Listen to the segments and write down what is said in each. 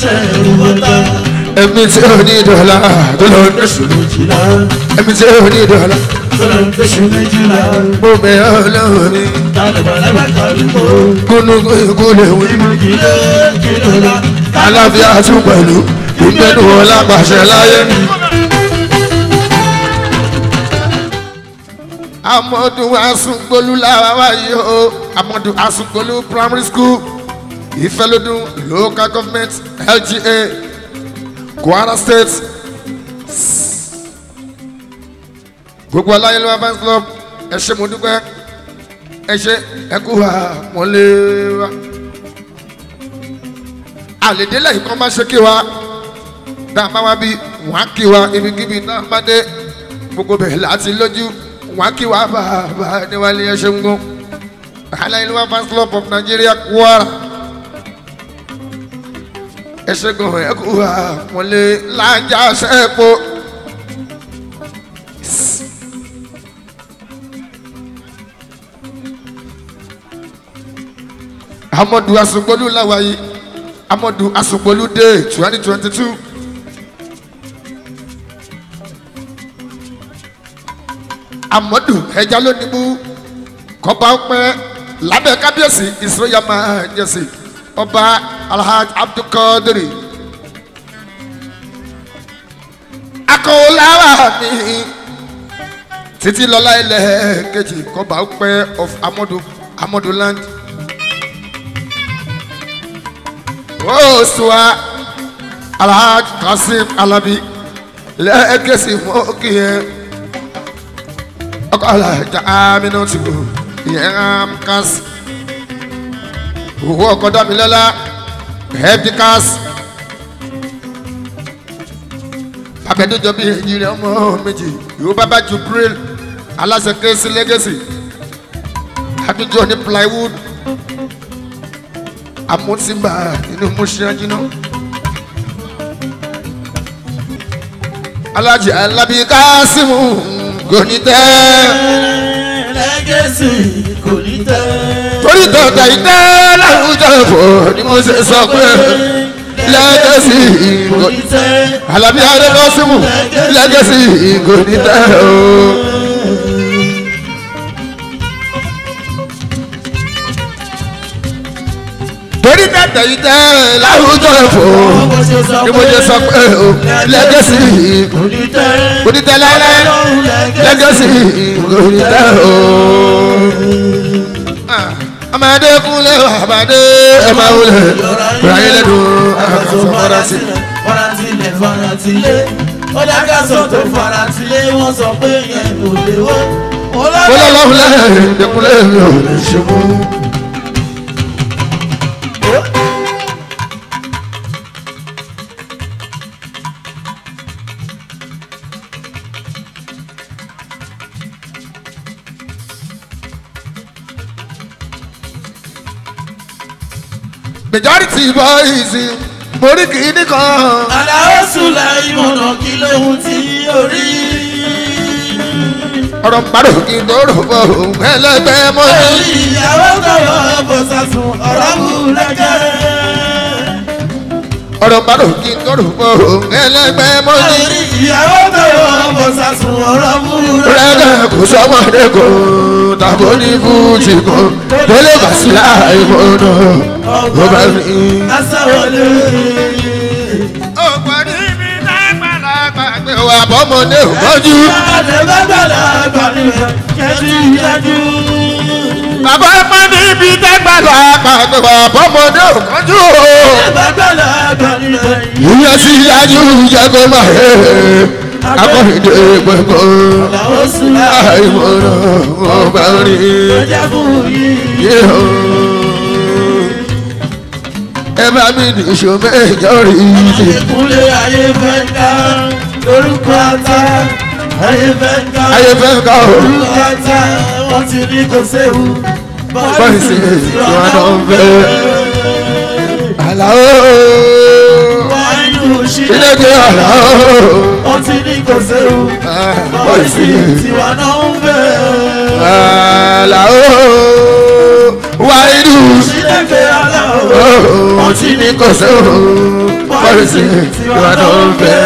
ṣẹ̀rù bọ́tà. ẹ̀mí tí ò ní dọ̀la tó lọ ní Oṣù méjìlá ẹ̀mí tí ò ní dọ̀la tó lọ oṣù méjìlá. mo bẹ̀ ọ́ lọ́wọ́ mi Tàlùbọ̀lẹ́bà kàlùkò. kúnúkú ikú lè wí. Ìmọ̀jìlé kìlọ̀lá. aláfíà tún pẹ̀lú ìgbẹ́nu ọlá pàṣẹ láyé. amọ̀dún asungbolu làwa wáyé o amọ̀dún asungbolu primary school ìfẹ́lódún local government lga kwara state gbogbo aláyélúwà fans club ẹ ṣé mo dúpẹ́ ẹ ṣé ẹ kú wa wọ́n lé wa àlèdélẹ̀ yìí kan bá ṣe kí wa tá a bá wá bí wọ́n á kí wa ibikíbi tá a bá dé gbogbo bẹ̀rẹ̀ láti lójú wọ́n á kí wa bàbá níwájú ẹ ṣeun gan aláìlúwa fans club of nigeria kwara ẹ ṣe gan ẹ kú wa wọ́n lé lájà ṣẹ́ẹ̀pọ̀. amadu asugbolu lawayi amadu asugbolu day twenty twenty two. amadu ẹja lónìí mú kọba ọpẹ lábẹ́ kábíyèsí ìsọyà máa jẹsí ọba alhaj abdulkadiri akọwọláwà mi títí lọlá ilẹ̀ kejì kọba ọpẹ of amadu amadu land. osuwa alhaj kasim alabi lẹ́ẹ̀kẹ́sì mọ́kì yẹn ọkọ alhaja aminu ti kú yẹn amkas owó ọkọ damilọ́lá hepticas abẹ́dẹ́jọ́ bíi èyí rẹ̀ ọmọ méjì yóò bá bá jubril aláṣẹ kẹ́sì lẹ́gẹ̀sì adújọ ní plywood amúntìmbà nínú mọ́ṣáájúná. alájì alábí kásímù kò ní tẹ́. Lẹ́gẹ̀sì kò ní tẹ́. torí tọ̀tà ìtẹ́ láwùjọ fò ni mo ṣe sọ pé lẹ́gẹ̀sì kò Kò ní tẹ́. alábí adébọ́símù lẹ́gẹ̀sì kò ní tẹ́ o. torí tọ̀tà ìtẹ́ láwùjọ fò Bó ṣe sọ ni mo ṣe sọ pé o lẹ́gẹ̀sì kò ní tẹ́. kò ní tẹ́ láíláí lẹ́gẹ̀sì kò ní tẹ́ o. ọmọdé kúnlẹ̀ àbádé ẹ máa wọlé ráyé lẹ́nu àkàtọ̀ fọ́dásí. Faratilẹ̀ faratilẹ̀. Ó dákàsọ̀ tó faratilẹ̀ wọ́n sọ pé yẹn kò lè wọ́. mo lọ́lọ́run lẹ́yìn ìdẹ́kúnlẹ̀ mi ò lè ṣe mú. majority boys mórí kìíní kan. Àdáwọ̀ Sùlá ìmọ̀nà kí lóhun tí orí. ọ̀rọ̀ parọ́ kí n tó rò bọ̀ òun ẹlẹ́gbẹ́ mọ́ ní. Orí ìyàwó tọ̀wọ̀ bọ̀ sàsùn ọ̀rọ̀ wù lẹ́gẹ̀. ọ̀rọ̀ parọ́ kí n tó rò bọ̀ òun ẹlẹ́gbẹ́ mọ́ ní. Orí ìyàwó tọ̀wọ̀ bọ̀ sàsùn ọ̀rọ̀ wù lẹ́gẹ̀. rẹ́gẹ̀ kò sọ́mọdé kò tàbó ní fújì kò tó lè bà sí láì mọ́nà ó bá rí. Asáwọlé. ọ̀pọ̀ níbi lágbàlagbà pé wà bọ́mọdé ò mọ́jú. Àdébàgbàlagbà níbẹ̀ kẹ́tì ìdájú. bàbá ọmọ níbi lágbàlagbà pé wà bọ́mọdé ò mọ́jú. Àdébàgbàlagbà níbẹ̀ ìyẹn sì yájú jẹ́ kó máa yẹ akọ́rìndé gbẹ̀gbọ́. Àdáwọ̀ Sùlá láì mọ́nà ó bá rí. ìjọba fún yìí. ẹ bá mi nìṣó mẹ́jọ rí i. Ìkúnlé ayé fẹ́ ká lórúkọ ata. Ayé fẹ́ ká ayé fẹ́ ká o. lórúkọ ata. Wọ́n ti ní kò séwu. bọ́ọ̀lù sí ìwà náà ń fẹ́. àlàó Wáyú ilé sílẹ̀. gbé àlàó. Wọ́n ti ní kò séwu. bọ́ọ̀lù sí Tiwa náà ń fẹ́. àlàó. wáyé Sílẹ̀ gbé aláwọ̀. Wọ́n tí ní kò sóhun pọ́lísì tiwa tó ń fẹ́.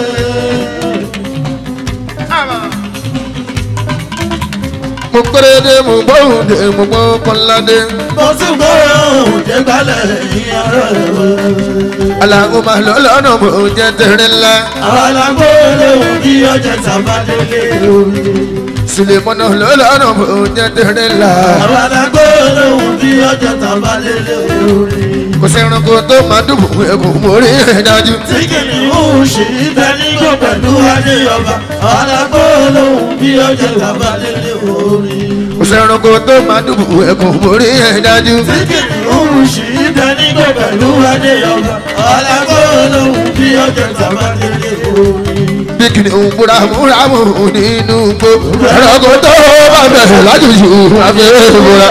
mo pérédé mo gbóhùn dé mo gbó kọ́ládé. mo tún gbọ́rọ̀ òun jẹ́ gbálẹ̀ ìyá rẹ̀. aláwo máa lọ lọ́nà mo jẹ́ tẹ̀rẹ̀ ńlá. àwọn alágbó lóhùn bí ọjà tàbá délé orí. sulemọ́nà lọ lọ́nà mo jẹ́ tẹ̀rẹ̀ ńlá. àwọn alágbó lóhùn bí ọjà tàbá délé orí. kò sẹ́ranko tó máa dùbò ẹ̀kọ́ mórí ẹ̀ dájú. tí kìnìún ṣì ń bẹ nígbò pẹ̀lú adéyọba àwọn alágbó lóhùn bí ọjà tàbá délé orí. kò sẹ́ranko tó máa dùbò ẹ̀kọ́ mórí ẹ̀ dájú. tí kìnìún ṣì ń bẹ nígbò pẹ̀lú adéyọba àwọn alágbó lóhùn bí ọjà tàbá délé orí. bí kìnìún múra múra mú nínú gbó. ẹranko tó bá bẹ̀rẹ̀ lájòjò abẹ́rẹ́ múra.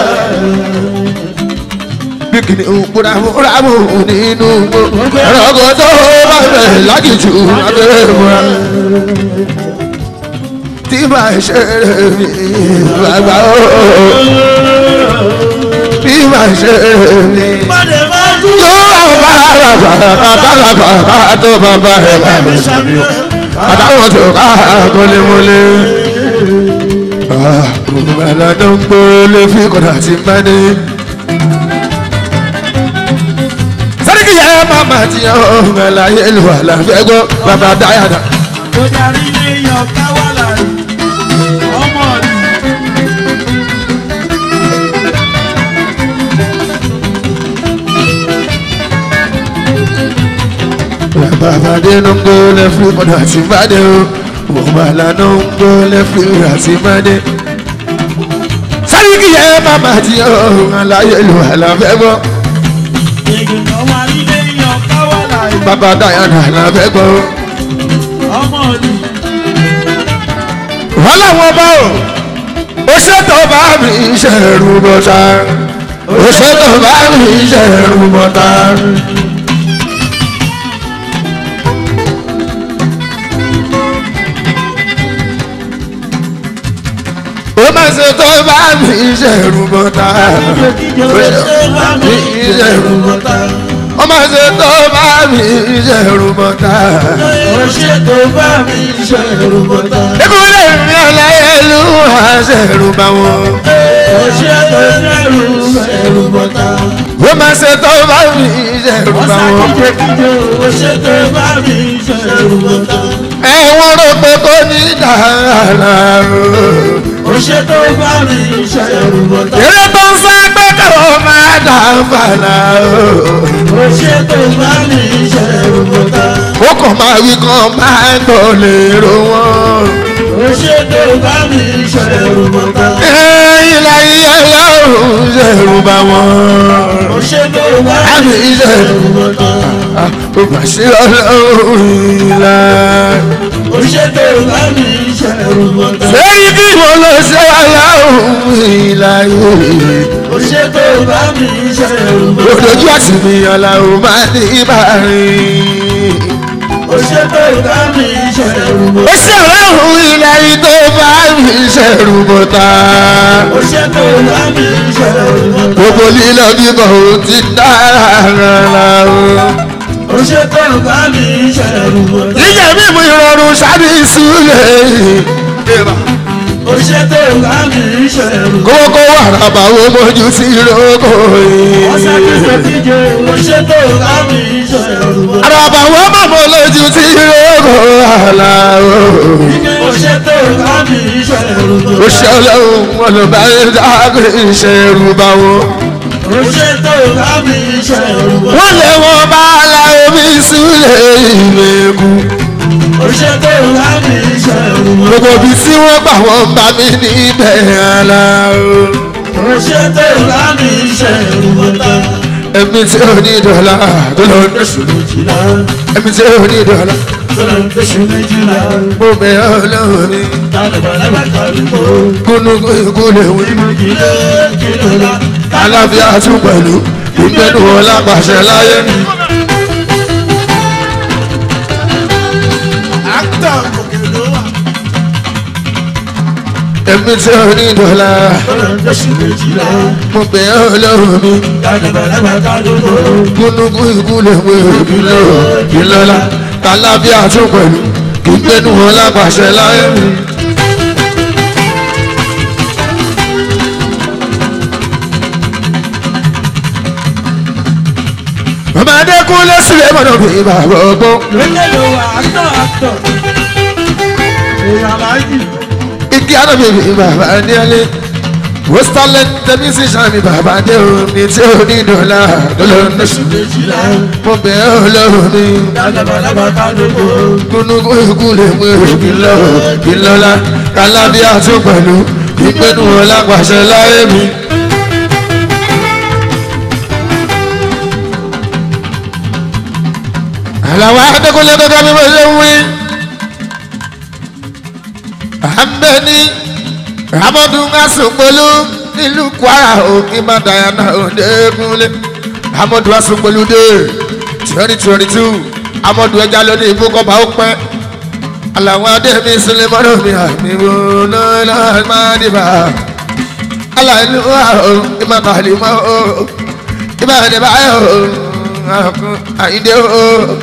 bí kìnìún múra múra mú nínú gbó. ẹranko tó bá bẹ̀rẹ̀ lájòjò abẹ́rẹ́ múra. tí màá ṣe rẹ̀ mí bàbá o. tí màá ṣe rẹ̀ mí. Mọ̀dé máa ń dúró. yóò bá rà bàbá bàbá bàbá tó bàbá rẹ̀ bá mi ṣàbíyọ̀ àtàwọn tó ká kọ́lémọ́lé. Òmùmọ̀lá tó ń gbólé fi kọ̀dà tí ń bá ní. Sẹ́ríkì yẹ màmá tí ọ̀húnmọ̀lá yẹ lù wà láfẹ́ gbọ́ bàbá dáyàdà. Ó darí ilé yan káwálà rí. Ọmọ rí. Bàbá dé ló ń gbólé fi kọ̀dà tí ń bá dé o. Òmùmọ̀lá ló ń gbólé fi kọ̀dà tí ń bá dé. Sẹ́ríkì yẹ màmá tí ọ̀húnmọ̀lá yẹ lù wà láfẹ́ gbọ́. Ìgbìmọ̀ wa ilé yan káwálà rí. Bàbá dáyàdà láfẹ́ gbọ́. Ọmọ rí. wọ́n làwọn bá o ó ṣètò bá mi ṣẹ̀rù bọ́tà ó ṣètò bá mi ṣẹ̀rù bọ́tà. ó máa ṣètò bá mi ṣẹ̀rù bọ́tà ó ṣètò bá mi ṣẹ̀rù bọ́tà ó máa ṣètò bá mi ṣẹ̀rù bọ́tà. Ó ṣètò bá mi ṣẹ̀rù bọ́tà. ìkúlẹ̀ mi ọ̀láyẹ̀lú àṣẹ̀rù bá wọn. Ó ṣètò ṣẹ̀rù ṣẹ̀rù bọ́tà. ó máa ṣe tó bá mi ṣẹ̀rù bá Ọ̀sà wọn. kíjokíjo. Ó ṣètò bá mi ṣẹ̀rù bọ́tà. ẹ̀wọ̀n rò pé kò ní dára o. Ó ṣètò bá mi ṣẹ̀rù bọ́tà. eré tó ń sá pé káwọn máa dà fàlà o. Ó ṣètò bá mi ṣẹ̀rù bọ́tà. ó kàn máa wí kan máa ń tọ̀ lérò wọn. Ó ṣètò bá mi ṣẹ̀rù bọ́tà. ẹ̀yìn láyé ọlọ́run ṣẹ̀rù bá wọn. Ó ṣètò bá àmì mi ṣẹ̀rù ṣẹ̀rù bọ́tà. ó mà ṣe ọlọ́run ìlà. Ó ṣètò bá mi ṣẹ̀rù bọ́tà. lẹ́yìn bí mo lọ ṣe ọlọ́run ìlà yìí. Ó ṣètò bá mi ṣẹ̀rù bọ́tà. Òdòjú àsìmí ọ̀làwọ̀ máa ní ìbárin. Ó ṣètò bá mi ṣẹ̀rù Ó bọ́tà. ṣe ọlọ́run ilẹ̀ yìí tó bá mi ṣẹ̀rù bọ̀tà. Ó ṣètò bá mi ṣẹ̀rù bọ́tà. Gbogbo lílọ bíbọ̀ ò ti dára rárá o. Ó ṣètò bá mi ṣẹ̀rù bọ́tà. Jíjẹ mímu ìrọ̀rùn sábì súlẹ̀. Ó ṣètò bá mi ṣẹ̀rù bọ́tà. Kókó wàràbà wo mojú sí lóko Ọ̀sà yìí. kíjokíjo. Ó ṣètò bá mi ṣẹ̀rù bọ́tà. Àràbà wo mọ̀mọ́ lójú sí lóko àlà o. Ó ṣètò bá mi ṣẹ̀rù Ó bọ́tà. ṣe ọlọ́run wọn ló bá ń dágbé ìṣẹ̀rù bá wọn. Ó ṣètò bá mi ṣẹ̀rù bọ́tà. wọ́n lé wọn bá la omi súlẹ̀ ìlẹ̀kùn. Ó ṣètò bá mi ṣẹ̀rù bọ́tà. gbogbo ibi tí wọ́n gbà wọ́n bá mi níbẹ̀ ara o. Ó ṣètò bá mi ṣẹ̀rù bọ́tà. ẹ̀mí tí ò ní dọ̀la tó lọ ní Oṣù méjìlá ẹ̀mí tí ò ní dọ̀la tó lọ oṣù méjìlá. mo bẹ̀ ọ́ lọ́wọ́ mi. Tálẹ̀bọ̀lẹ́ bá kàlùkò. kúnúkún ikú lè wí. Ìmọ̀jìlé kìlọ̀lá. aláfíà tún pẹ̀lú ìgbẹ́nu wọn lápàṣẹ láyé. Áktọ̀ òkè ló wà. èmi tí ò ní dọ́là lóṣù méjìlá mo bẹ̀ ọ́ lọ́wọ́ mi dàgbàlagbà kálukú gúnugún ìkúlẹ̀ wé ìbílẹ̀ ìlọ́lá kálábíà tún pẹ̀lú kí gbẹ́nu wọn lápàṣẹ láyé mi. bàbá adékúnlé sílẹ̀ mọ́nà bí bàbá ọgbọ́n lókè ló wà àtọ̀ àtọ̀ èèyàn láyì igi arábì bí bàbá adéálé wọ́sítálẹ̀ tẹ̀mí sí sàmì bàbá adé omi tí ó ní dọ́là dọ́là lóṣù méjìlá mo bẹ̀ ọ́ lọ́wọ́ mi. dàgbàlagbà kálukú kúnúkú ìkúlẹ̀ mú ìkìlọ̀ ìlọ́lá kálábíà tún pẹ̀lú ìpinnu ọlápàṣẹ láyé mi. àlàwọ̀ adékúnlé gẹ́gẹ́ bí mo ṣe ń wí. àmbẹ́ni ramọ́dún asùnpolú nílùú kwara òkè má dayana òdekúnlé amọ́dún asùnpolú dé twenty twenty two amọ́dún ẹja lónìí ìfowópamọ́ ó pẹ́ àlàwọ̀ adémi sulemọ́nù mi àmì wò lọ́lọ́ máa dìbà aláìlú àrùn ìmọ̀kàlì mọ́ o ìbàdìbà yóò àkùn àyíndé o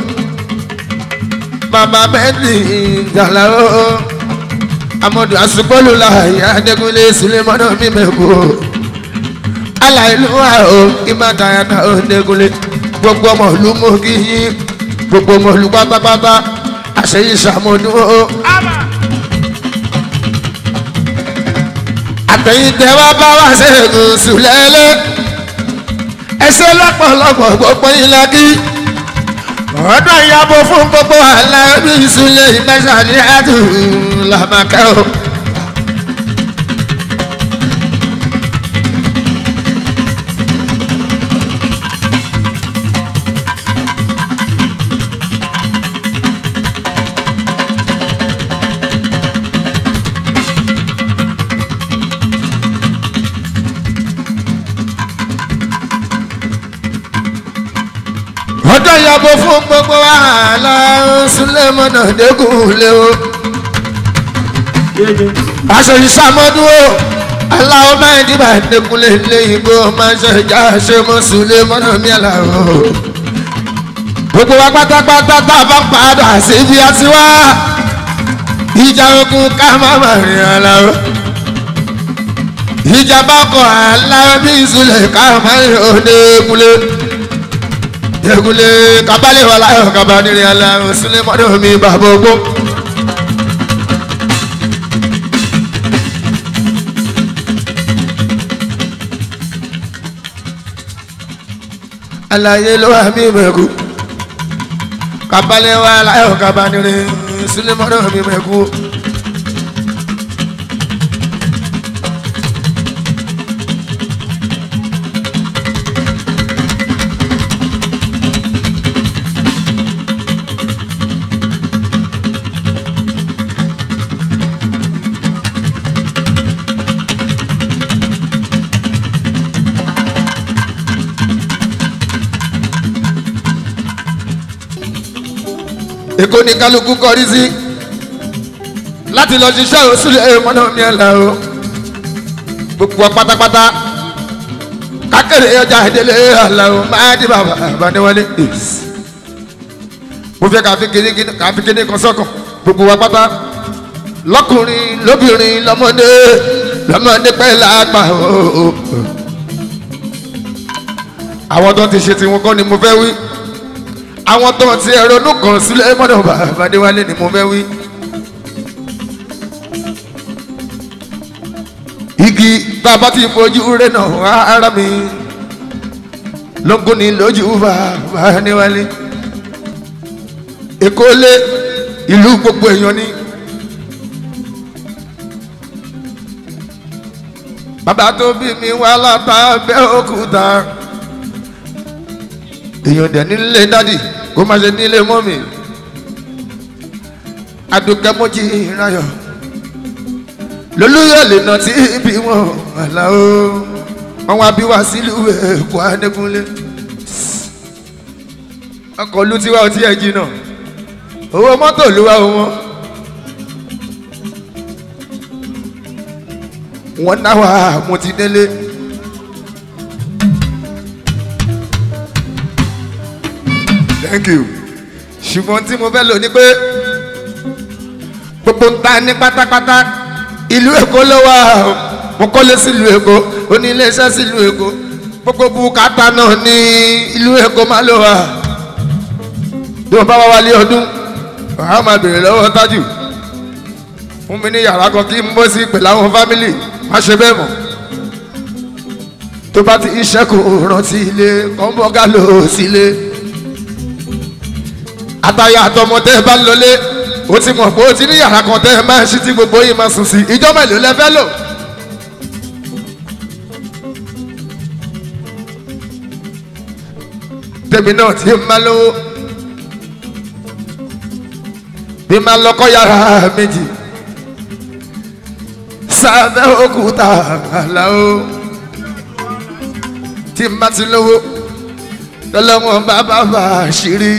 màmá bẹ́ẹ̀ni ìjàlá o amọ̀dù àsùpọ̀lù láàyè adékúnlé sulemọ́nù mi mẹ́kù o aláìlú àrùn ìmọ̀kàlì ọ̀dẹ́kúnlé gbogbo ọmọ ìlú mú kí yín gbogbo ọmọ ìlú pátápátá àṣeyí sàmúdún o. àtẹ̀yìntẹ̀ wá bá wá ṣẹ́gun sùlẹ́lẹ́ ẹsẹ̀ lọ́pọ̀lọpọ̀ gbogbo yín lákì ọ̀dọ̀ ìyàbọ̀ fún gbogbo aláàbí ìsúlẹ̀ ìmẹ́sàdí àdùn làmàkẹ́ o. ọjọ́ ìyàbọ̀ fún gbogbo wàhálà Sulemana Adégúnlé o yéye aṣọ ìṣàmọ́dún o aláwọ̀ máa ń dìbà Adégúnlé lẹ́yìn bó máa ń ṣe ìjà ṣe mọ́ Sulemana mi àlàó gbogbo wa pátápátá tá a bá padà síbi àti wá ìjà ogun ká má má rìn àlàó ìjà bá kọ aláwọ̀ bí ìsúlẹ̀ ká má rìn Adégúnlé yegule kabale wala yo kabaniri ala sule modo mi babogo alaye lo wa mi meku kabale wala yo kabaniri sule modo mi meku èkó ni kálukú kọrí sí láti lọ ṣiṣẹ́ òṣùlẹ̀ mọ́nà mi ẹ̀la o gbogbo wa pátápátá kákèrè ọjà ìdílé àlà o máa di bàbá àbáníwálé mo fẹ́ káfí kéde káfí kéde kan sọ́kàn gbogbo wa pátá lọ́kùnrin lóbìnrin lọ́mọdé lọ́mọdé pẹ́ lágbà o àwọn tó ti ṣe tiwọn kọ́ ni mo fẹ́ wí àwọn tó ti ẹ̀rọ inú kan sílẹ̀ mọ́dọ̀ bàbá adéwálé ni mo fẹ́ wí. igi bàbá ti fojú rẹ̀ náà ara mi lógún ni lójú bàbá adéwálé. èkó lé ìlú gbogbo èèyàn ni. bàbá tó bí mi wá látàbẹ́ òkúta èèyàn dẹ̀ nílé dádì kó má ṣe nílé mọ́mì adùnkẹ́ mọ́jì ìrayọ̀ lolúyọ̀ lè nà tí ibi wọn àlàó wọn wá bí wá sílùú èkó adékúnlé ọkọ̀ olú tiwa ọtí ẹ̀ jìnnà owó mọ́tò ló wá wọn wọ́n náà wà mo ti délé. thank you ṣùgbọ́n tí mo fẹ́ lò ní pé gbogbo ń ta ní pátápátá ìlú èkó ló wà o. mo kọ́lé sílùú èkó oníléeṣẹ́ sílùú èkó gbogbo bùkátà náà ní ìlú èkó má ló wà bí wọ́n bá wá wálé ọdún wàá máa bèrè lọ́wọ́ tájù fún mi ní yàrá kan kí n bọ́ sí pẹ̀lú àwọn fámìlì má ṣe bẹ́ẹ̀ mọ̀ tó bá ti iṣẹ́ kò rántí ilé kọ́ńbọ́gà lò sílé àtàyà àtọmọ tẹ́ ẹ bá lọlé ó ti mọ̀ pé ó ti ní yàrá kan tẹ́ ẹ máa ń ṣí tí gbogbo yìí máa sùn sí ìjọba èlò lẹ fẹ́ lò. tèmi náà ti máa lówó bí máa lọ́kọ́ yàrá méjì sábẹ́ òkúta àlàó tí má ti lówó lọ́lọ́wọ́n bá bá bá ṣírí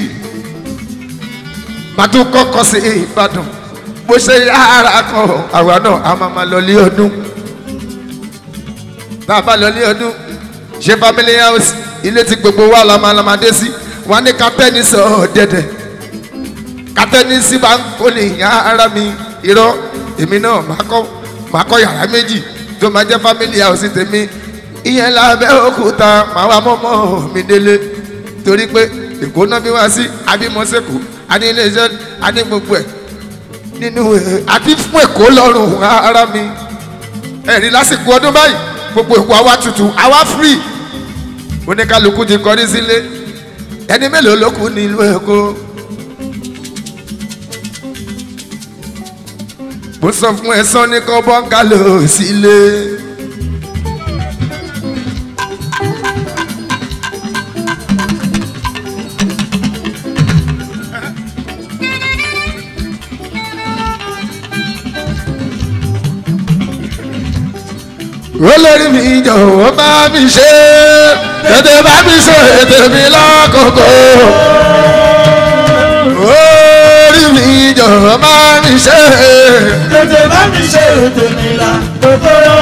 màá tún kọ́kọ́ sí ìbàdàn bó ṣe yára kan àwa náà a máa máa lọ lé ọdún tá a bá lọ lé ọdún ṣe family house ilé tí gbogbo wa la máa la máa dé sí wọn ní kátẹ́ni sọ dẹ́dẹ́ kátẹ́ni sí bá ń kó ní yàrá mi irọ́ èmi náà máa kọ́ máa kọ́ yàrá méjì tó máa jẹ́ family house tèmi ìyẹn lábẹ́ òkúta máa wá mọ́mọ́ mi délé torí pé èkó náà bí wá sí abímọ́sẹ̀kù àní iléeṣẹ́ àní gbogbo ẹ̀ nínú ẹ̀ àti fún èkó lọ́rùn ara mi ẹ̀rí lásìkò ọdún báyìí gbogbo èkó àwa tutù àwa free oníkálukú ti kọrí sílé ẹni mélòó ló kù nílùú èkó. mo sọ fún ẹ sọ ní kọ́ bọ́ńgálò sílé. olórí mi jọ̀wọ́ bá mi ṣe tètè bá mi ṣe ètè mi lọ́kọ̀ọ̀kọ̀. orí mi jọ̀wọ́ bá mi ṣe. tètè bá mi ṣe ètò mi là kòkòrò.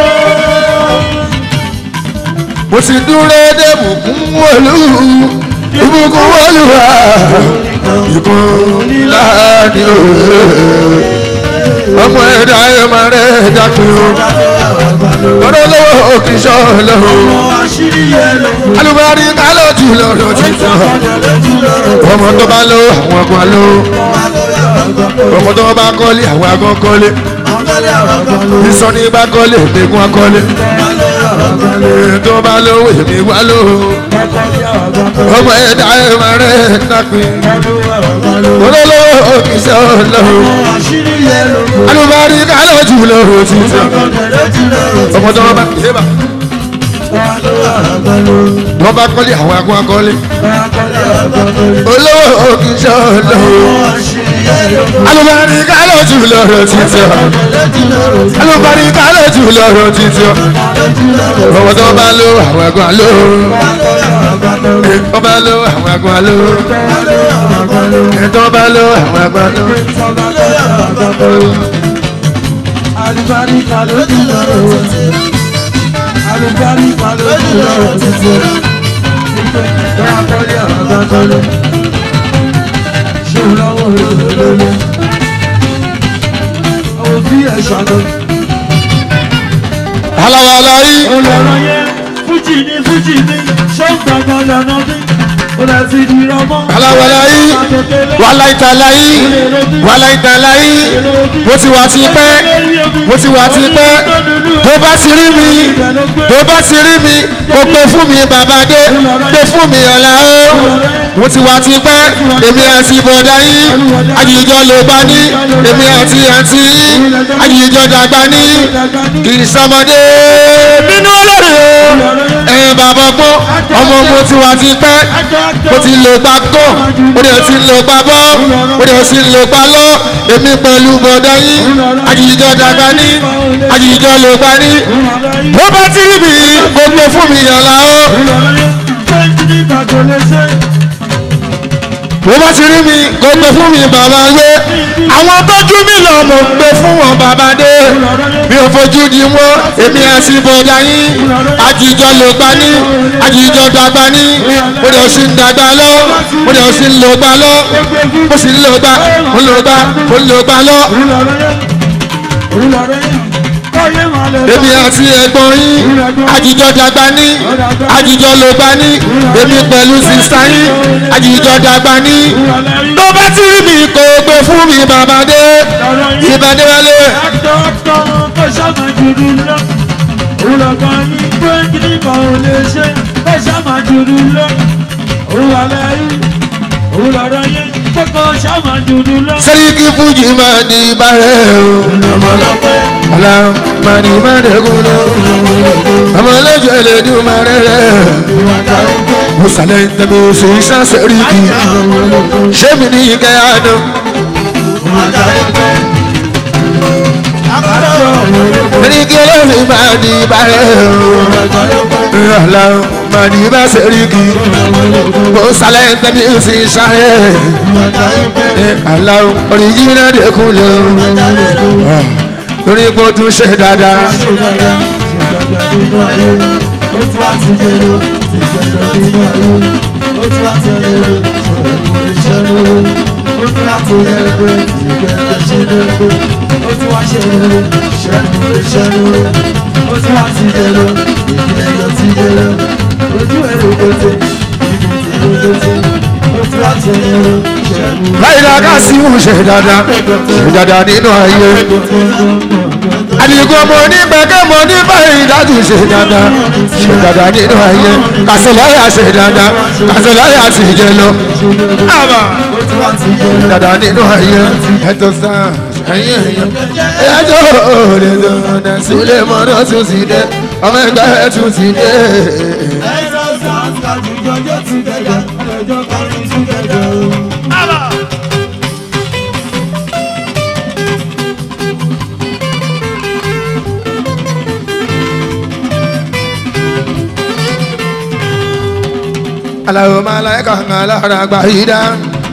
mo ti dúró dé bùkún wọlú ìbùkún wọlú wa ìbùn nílá ni òwe ọmọ ẹ̀dá ẹ̀ máa rẹ̀ dákun o lọ́dọ̀ lọ́wọ́ kì í ṣọ́ lọ́wọ́ ọmọ àṣírí yẹn ló kù. alùpàdé kálọ̀ jù lọ́dọ̀ títọ́ ọmọ tó bá lọ àwọn ọgbọ́n lọ ọmọ tó bá kọ́lé àwọn agbọ́n kọ́lé ìsọ̀ní bá kọ́lé ìgbẹ́gun akọ́lé tó bá lówó èmi wá lò ọmọ ẹ̀dá ẹ̀ máa rẹ̀ dákun lọ́dọ̀ lọ́wọ́ kì í ṣọ́ lọ́wọ́ alùpàdé kálọ̀ jù lọ́dọ̀ títọ́ ọmọ tó bá yébà wọ́n bá kọ́lé àwọn agbọ́n akọ́lé olówó kì í ṣọ́ lọ́wọ́ alùpàdé kálọ̀ jù lọ́dọ̀ títọ́ alùpàdé kálọ̀ jù lọ́dọ̀ títọ́ ọmọ tó bá lọ àwọn agbọ́n lọ tó bá lọ àwọn agbọ́n lọ tó bá lọ àwọn agbọ́n lọ. Alùbáríkà lójú lọ́rọ̀ títí. Alùbáríkà lójú lọ́rọ̀ títí. Bẹ́ẹ̀ akọ́lé ọ̀gá kọ́lé. Ṣé o lọ́wọ́ olólùlọ́lọ́? Àwọn òbí ẹ̀ ṣàlọ́. aláwa yìí Olọ̀rọ̀ yẹn fújì ní fújì ní ṣé ń gbọ̀ngàn lọ́nà bí? Ó lọ sí di rọmọ. aláwa yìí wàhálà ìtàlá yìí wàhálà ìtàlá yìí mo ti wà ti pẹ́ mo ti wà ti pẹ́ tó bá ti rí mi tó bá ti rí mi kò pé fún mi bàbá dé pé fún mi ọ̀la o mo ti wà ti pẹ́ èmi àti bọ̀dá yìí àjìjọ ló bá ní èmi àti àǹtí yìí àjìjọ dàgbà ní kì í sọmọdé nínú olórí o ẹ bàbá gbọ́ ọmọ mo ti wà ti pẹ́ mo ti lò gbà gọ́ mo dẹ̀ ti lò gbà bọ́ mo dẹ̀ ti lò gbà lọ èmi pẹ̀lú bọ̀dá yìí àjìjọ dàgbà ní àjìjọ ló gbà ní bó bá ti rí mi gbogbo fún mi yàrá o. bó bá ti rí mi kó gbé fún mi bàbá gbé àwọn tọ́jú mi lọ mo gbé fún wọn bàbá dé mi ò fojú di wọn èmi àti bọ̀dá yín àjíjọ ló gbá ní àjíjọ dàgbà ní mo lè ṣì ń dàgbà lọ mo lè ṣì ń lò gbà lọ mo sì ń lò gbà mo ń lò gbà mo ń lò gbà lọ èmi àti ẹ̀gbọ́n yín àjíjọ dàgbà ní àjíjọ ló gbà ní èmi pẹ̀lú sísá yín àjíjọ dàgbà ní tó bá ti rí mi kò gbé fún mi bàbá dé ìbàdí wálé sẹ́ríkì fújì máa di bàrẹ̀ o ọ̀la máa di bàrẹ̀ kúló ọmọ ọlọ́jọ́ ẹlẹ́dùn máa rẹ̀ rẹ̀ musalẹ̀ tẹ̀mí oṣù iṣẹ́ sẹ́ríkì ṣé mi ní ike àná sẹ́ríkì ọlọ́run máa di bàrẹ̀ o ọ̀la máa di bá sẹ́ríkì musalẹ̀ tẹ̀mí oṣù iṣẹ́ aláwọ̀ oríjìnà dẹ́kun lọ lórí ipò tún ṣe dáadáa. láyìnlá ká sí mú ṣe dáadáa ṣe dáadáa nínú ayé àdìgún ọmọ onígbẹ̀kẹ́ mọ ní báyìí dájú ṣe dáadáa ṣe dáadáa nínú ayé kàṣẹláyà ṣe dáadáa kàṣẹláyà sì jẹ lọ. ṣe dáadáa nínú ayé ẹ̀tọ́ sáà ẹ̀yìn ẹ̀yìn ẹ̀yájọ́ òde tó ọ̀dà sílé mọ́nà tún ti dé ọmọ ẹgbẹ́ tún ti dé. aláwo máa láyé kàn án lára àgbà yìí dá.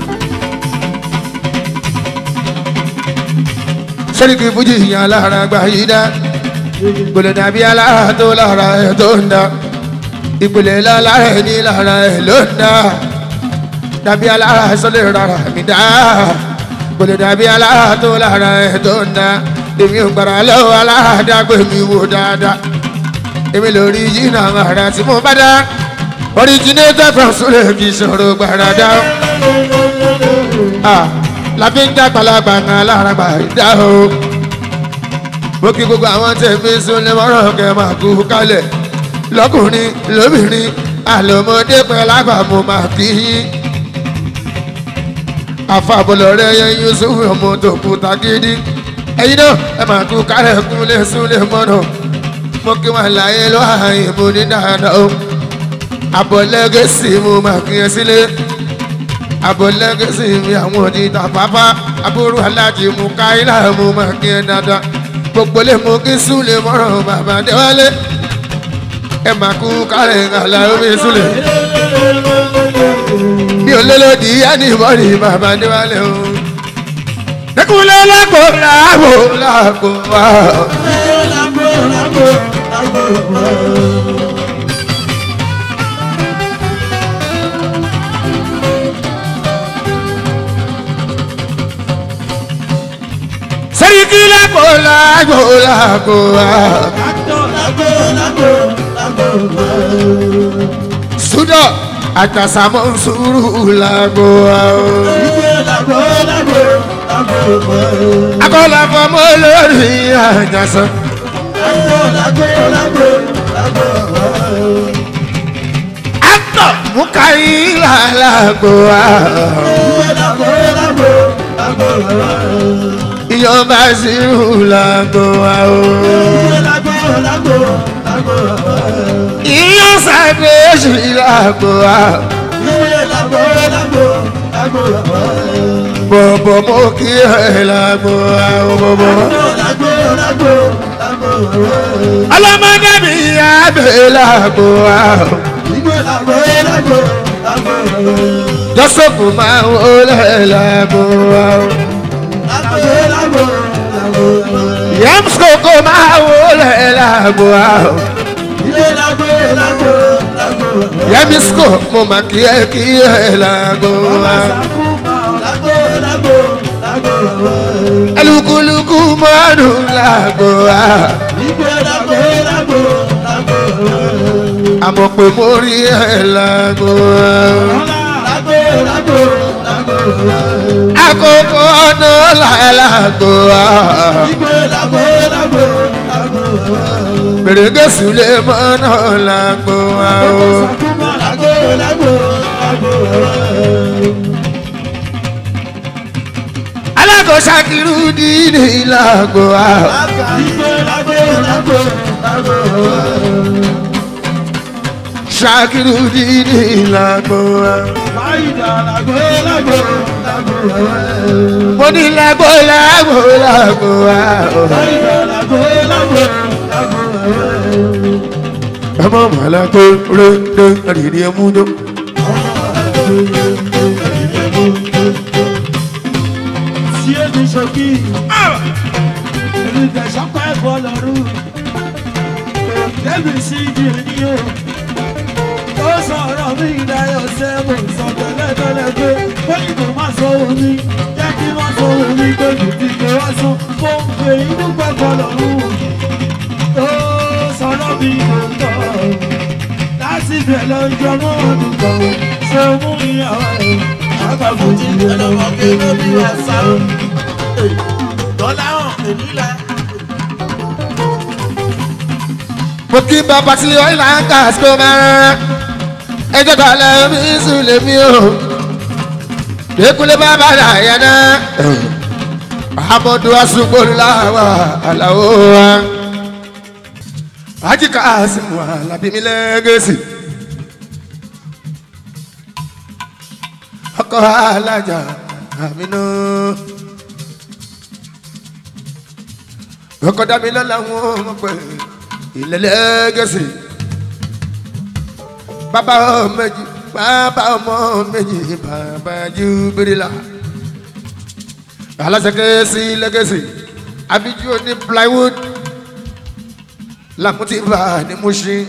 sẹ́ríkì fújì yàn lára àgbà yìí dá. gbọ́dọ̀ dàbí alára tó lára ẹ̀ tó ń dá. ìpìlẹ̀ lára ẹ̀ ní lára ẹ̀ ló ń dá. dàbí alára sọ́lẹ̀ rárá mi dá. gbọ́dọ̀ dàbí alára tó lára ẹ̀ tó ń dá. èmi ò gbàrà lọ́wọ́ alára dágbé mi wò dáadáa. èmi lórí jìnnà àrà tí mo bá dá originator from sule kì í ṣòro gbàràdá láfi ń dàgbàlagbà kan lára gbàdá o mo kí gbogbo àwọn tẹ̀mí súnlẹ̀ mọ́rọ̀ kẹ́ máa kú kálẹ̀ lọ́kùnrin lóbìnrin àlọ́mọdé pẹ̀lú àgbàmù máa kí yín àfàbọ̀lọ̀ rẹ̀ yẹn yusuf ọmọ tó kú takidi ẹ̀yin náà ẹ máa kú kálẹ̀ kúnlẹ̀ súnlẹ̀ mọ́rọ̀ mo kí wọn láyé lọ́wọ́ àyìnbó ní dáadáa o abọ́lẹ́gẹ́sì mo máa kí ẹ sílé abọ́lẹ́gẹ́sì mi àwọn òdìdá pápá aburú aláàjì mú káyílà mo máa kí ẹ dáadáa gbogbo lè mú kí súlè mọ́ràn bàbá déwálé ẹ máa kú kárẹ̀ àlà omi súlè mi ò lélòdì ánìmọ́rì bàbá déwálé o dẹkùnlé lágbo lágbo lágbo wá. sẹ́ríkì lágbo lágbo lágbo wá. Sudo àtàsàmọ́ sùúrù lágbo wá o. Akọ́lá fọmọ lórí àjàsán. Actor Mukaila lágbo wá. Ìyọba sírù lágbo wá o. Ìyọ sàgbéṣì lágbo wá. Bọ̀bọ̀ mo kí ẹ lágbo wá o bọ̀bọ̀. Ọlọ́mọdé mi yá bẹ̀ lágbo wá o. lágbo rẹ̀. jọ́sọ̀pù máa wọlé lágbo wa. lágbo lágbo lágbo rẹ̀. yamsoko máa wọlé lágbo wa. ilé lágbo lágbo lágbo rẹ̀. yamisko mo máa kí ẹ kí ẹ lágbo wa. lágbo lágbo lágbo rẹ̀. alukuluku mọ́nù lágbo wa. ìgbé lágbo lágbo lágbo rẹ̀. àmọ̀ pé mo rí ẹ lágbo wa. lágbo lágbo lágbo rẹ̀. àkókò ọ̀nà lágbo wa. ìgbé lágbo lágbo lágbo rẹ̀. gbèrègèsù lè mọ́nà lágbo wa. lágbo lágbo lágbo rẹ̀. alákòóso kìrú dídì lágbo wa. ìgbé lágbo lágbo lágbo rẹ̀. ṣàkìrú dídì lágbo wa. fáyidà lágbo lágbo lágbo rẹ̀. mo ní lágbo lágbo lágbo wa. fáyidà lágbo lágbo lágbo rẹ̀. ọmọ màlá tó rẹ dé àdìrí ẹmú dó. Si èmi ṣòkì, èmi tẹ̀sán pẹ́ bọ́ lọ́rùn. Débi sí ìdílé ní o. Ó sọ̀rọ̀ mi ìdáyọ̀ sẹ́mu sọ tẹ́lẹ̀tẹ́lẹ̀ pé bóyìnbó má sọ omi. Jẹ́ kí wọ́n sọ omi pé kìkì pé wá sún. Mo ń pè inú pẹ́ bọ́ lọ́rùn. Ó sọ̀rọ̀ mi lóòótọ́. Láti bẹ̀ lọ́jọ́ mọ́ ọdún kan. Ṣé o mú ìyàwó ẹ̀? Àgbàfọ̀jì ẹlọ́mọ kéwọ́ bí wọ́n sá. Dọ́là hàn èmi la. mo kí bàbá tí ó là ń kà sí ọmọ rárá ẹjọ́ tó alẹ́ mi sùn lè mi o lẹ́kùnlé bàbá làyà náà amadu asugbo làwà aláwo wa ajíkà àsìmù alábìmí lẹ́gẹ̀sì ọkọ alájà àmínú ọkọ dábìlẹ̀ làwọn ọmọ pẹ̀lú ìlẹ́lẹ́gẹ̀sì bàbá ọmọ méjì bàbá ọmọ méjì bàbá júbìrìlà aláṣẹkẹsì lẹ́gẹ̀sì abiju ní plywood làmútìbà ní Mushin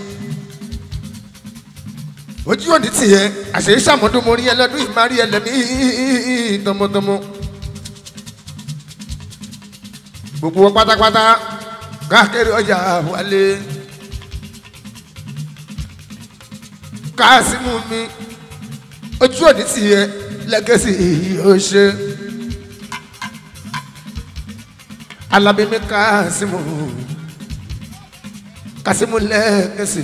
ojú òní tiẹ̀ àṣẹ ìṣàmọ́dúnmọ́rí ẹlẹ́dún ìmárí ẹlẹ́mí tọmọtọmọ gbogbo wọn pátápátá káàkiri ọjà wálé káàsímù mi ojú òní tiẹ̀ lẹ́gẹ̀sì ó ṣe alábẹ́mi káàsímù káàsímù lẹ́gẹ̀sì.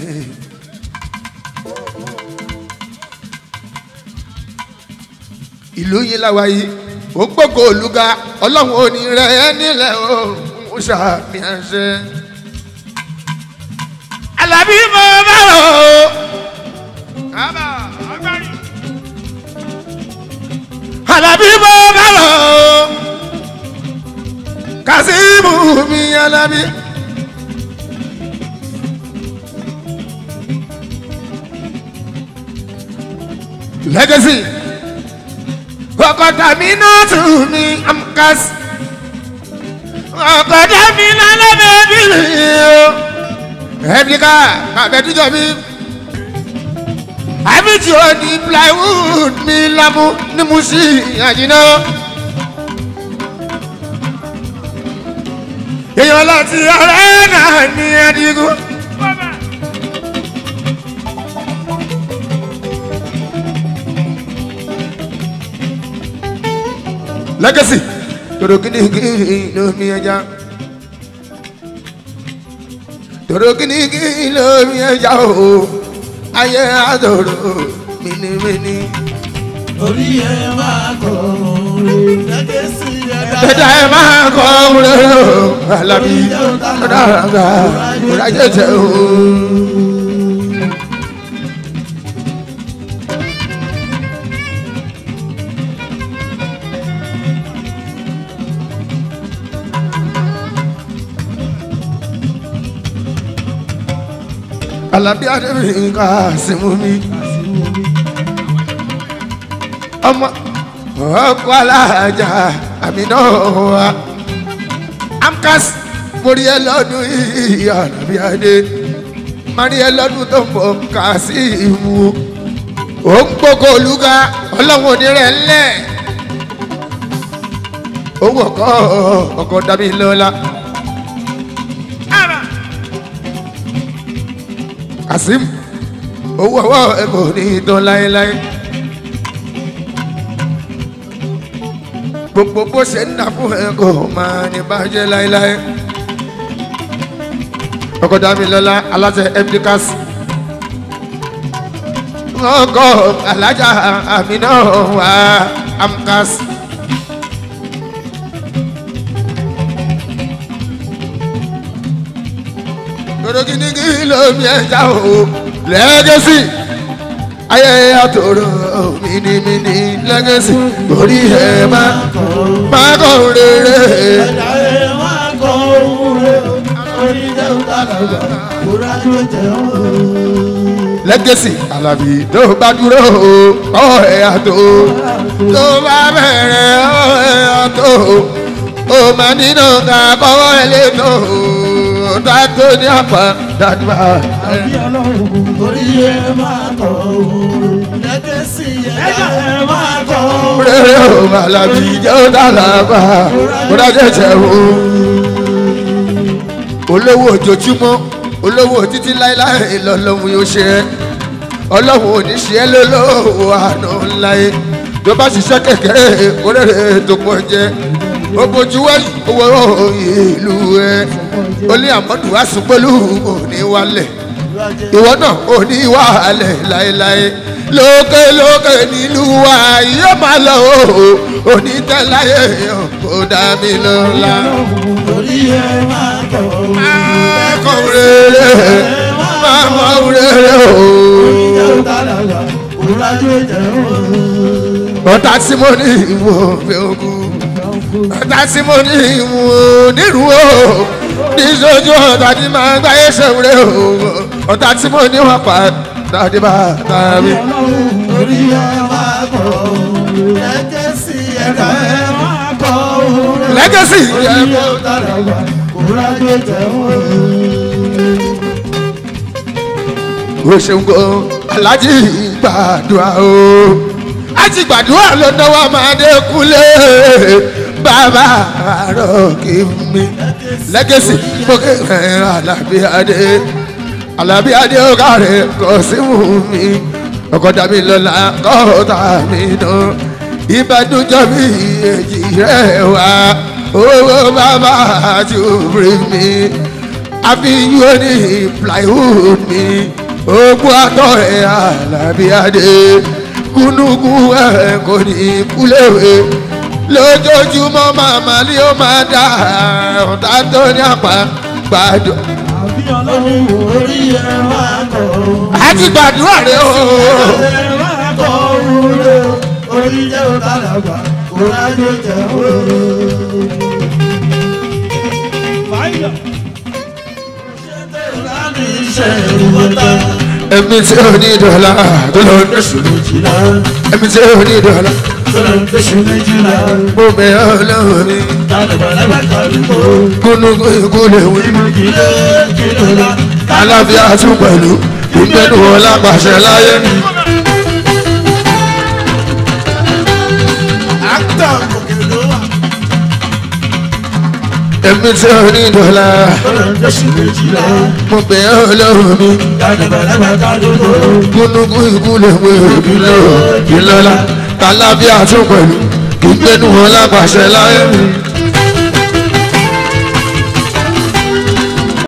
ìlú yìí láwa yìí ó gbogbo olùga ọlọ́run ò ní rẹ̀ nílẹ̀ o ń ṣàmì àṣẹ. alábí mo bá rò ó. kábà agbárí. alábí mo bá rò ó. kásímù mi alábí. legacy ọkọ̀ tàmí náà tù mí amkas ọkọ̀ tàmí náà lọ́bẹ̀ bí mi o ẹ̀ẹ́dìkà àbẹ̀dújọ́ mi àbíjì ò ní plywood mi lámú ní Mushin àjìná èèyàn láti ọ̀rẹ́ náà ní ẹ̀dínkù. legacy toro kini kini lomi ẹja toro kini kini lomi ẹja o ayé àtòrò minimini. Orí ẹ máa kọ̀ ọ́n gẹ́gẹ́ sí ẹ̀dá. ẹja ẹ máa kọ́ wúlò alábí ọ̀dàràgà ìrájẹ̀jẹ̀ o. alábí adébíyí ká símú mi ọmọ ọkọ alájà àmì náà wá amkas mórí ẹ lọ́dún yìí àràbí adé mari ẹ lọ́dún tó ń bọ̀ kà sí ìwú ó ń gbógo olúga ọlọ́run onírẹ̀ ńlẹ̀ owó ọkọ ọkọ dàbí lọ́la. kasim owó ọwọ́ ẹ kò ní tán láéláé. gbogbo bó ṣe ń dà fún ẹ kò máa ní bàjẹ́ láéláé. ọkọ dàbí lọ́la aláṣẹ mdcas. ọkọ alájà àmínà wà amcas. kòròkìnìkì lómi ẹja o lẹ́gẹ̀sì ayẹyẹ àtòrò mìnìmìnì lẹ́gẹ̀sì orí ẹ̀ máa máa kọ́ rere. ẹ̀dá ẹ̀ máa kọ́ ohun rẹ̀ oníjẹ́ òtàlàgbà kúrá tó jẹ́ òun. lẹ́gẹ̀sì alábì tó bá dúró ọ̀ ẹ̀ àtò tó bá bẹ̀rẹ̀ ọ̀ ẹ̀ àtò ó máa nínú ká kọ́wọ́ ẹ̀ lé tó tá tó ní àpá dájúbà. àbí ọlọ́run orí ẹ̀ máa kọ́ ohun rẹ̀ lẹ́gẹ̀sì ẹ̀dá ẹ̀ máa kọ́ ohun rẹ̀. rere o alábì jẹ́ ó dàlábà kó dájẹ́ jẹ́ o. olówó ojoojúmọ́ olówó títí láéláé lọ́lọ́run yóò ṣe é ọlọ́run ò ní ṣe é lólówó àná ńláyé tó bá ṣiṣẹ́ kékeré kórèrè tó pọ̀ jẹ́ ó bójú wáyé owó ìlú ẹ olè àmọ́dù àsùnpọ̀lù òní wálẹ̀ ìwọ náà òní wàhálẹ̀ láéláé lókè lókè nílùú wa yóò máa lọ o òní tẹ́láyé kò dá mi lọ́la. orí ẹ̀ máa kọ́ ohun máa kọ́ rere máa mọ rere o. oníjẹ́ òtàlàgbà kúrá tó jẹ́ òun. ọ̀tá tí mo ní ìwò òfin ogun ọ̀tá tí mo ní ìwò nírú o níṣojú ọ̀tá tí máa ń gbáyé ṣèwúrẹ́ o ọ̀tá tí mo ní wọ́n pa dáadé bá tàbí. orí ẹ̀ máa kọ́ ohun rẹ̀ lẹ́gẹ̀sì ẹ̀dá ẹ̀ máa kọ́ ohun rẹ̀. lẹ́gẹ̀sì oníjẹ́ òtàlàgbà kúrá tó jẹ́ òun. o ṣeun gan alájí gbàdúrà o àti gbàdúrà ló náwó máa dé kúlé bàbá àárọ̀ kì í mi lẹ́gẹ̀sì gbókè ẹ̀ alábí adé alábí adé ọ̀gá rẹ̀ kò sí wù mí ọkọ̀ dàbí lọ́la kọ́ọ̀tà mi dán ìbàdújọ́ mi èjì rẹ̀ wá owó bàbá àti òbí mi àfihàn ní plywood mi ogun àtọ̀ ẹ̀ alábí adé kúnúkú ẹ̀ kò ní kúléwé lójoojúmọ́ màmá ni ó máa dá ọ̀tá tó ní àpá gbàdúrà. àbí ọlọ́run orí ẹ̀ máa kọ́ ohun. a ti gbàdúrà rẹ o. ẹ̀ máa kọ́ ohun rẹ̀ oníjẹ́ òtàlàgbà kúrá tó jẹ́ òun. ẹ̀mí tí ò ní dọ̀la tó lọ ní sùn. ẹ̀mí tí ò ní dọ̀la mo bẹ̀ ọ́ lọ́wọ́ mi. kúnúkú ikú lè wí. alábíà tún pẹ̀lú ìgbẹ́nu wọn lápàṣẹ láyé. ẹ̀mí tí ò ní dọ̀la mo bẹ̀ ọ́ lọ́wọ́ mi. kúnúkú ikú lè wí ìlọ́la alábíà tún pẹ̀lú ìgbẹ́nu wọn lápàṣẹ láyé.